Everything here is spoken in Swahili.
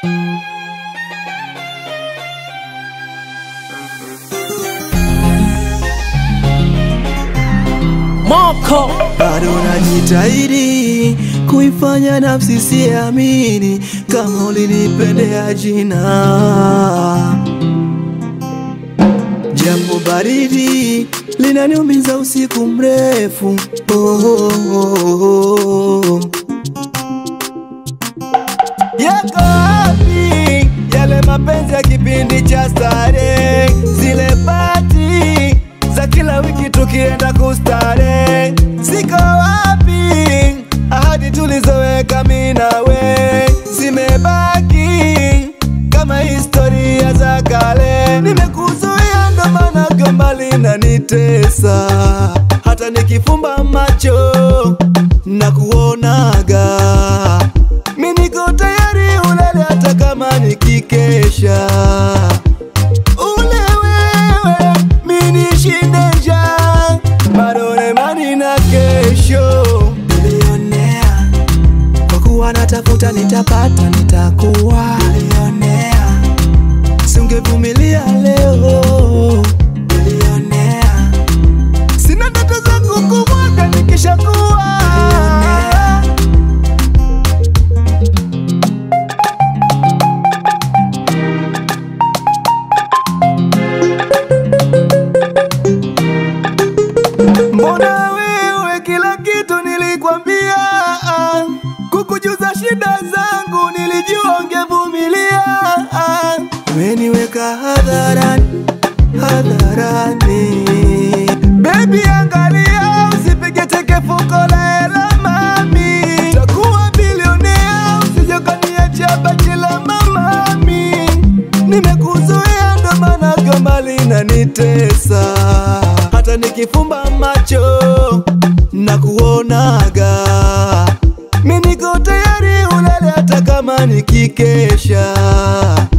Moko bado najitahidi kuifanya nafsi siamini kama ulinipendea jina, japo baridi linaniumiza usiku mrefu oh, oh, oh, oh. Yako wapi yale mapenzi ya kipindi cha starehe, zile pati za kila wiki tukienda kustare? Ziko wapi ahadi tulizoweka mimi nawe? Zimebaki kama historia za kale. Nimekuzuia ndo maana gomba linanitesa, hata nikifumba macho na kuonaga mi niko tayari ulale hata kama nikikesha. Ule wewe mi nishinde njaa, bado na imani na kesho. Bilionea kwa kuwa natafuta, nitapata, nitakuwa bilionea. Singevumilia leo bilionea, sina ndoto za kukumwaga nikishakuwa bilionea. Mbona wewe kila kitu nilikwambia, ah. kukujuza shida zangu nilijua ungevumilia. ah. Umeniweka hadharani hadharani, baby, angalia usipige teke fuko la hela mami, takuwa bilionea usije ukaniacha baki la mamami. Nimekuzoea ndo maana gomba linanitesa, hata nikifumba macho na kuonaga, mi niko tayari ulale hata kama nikikesha.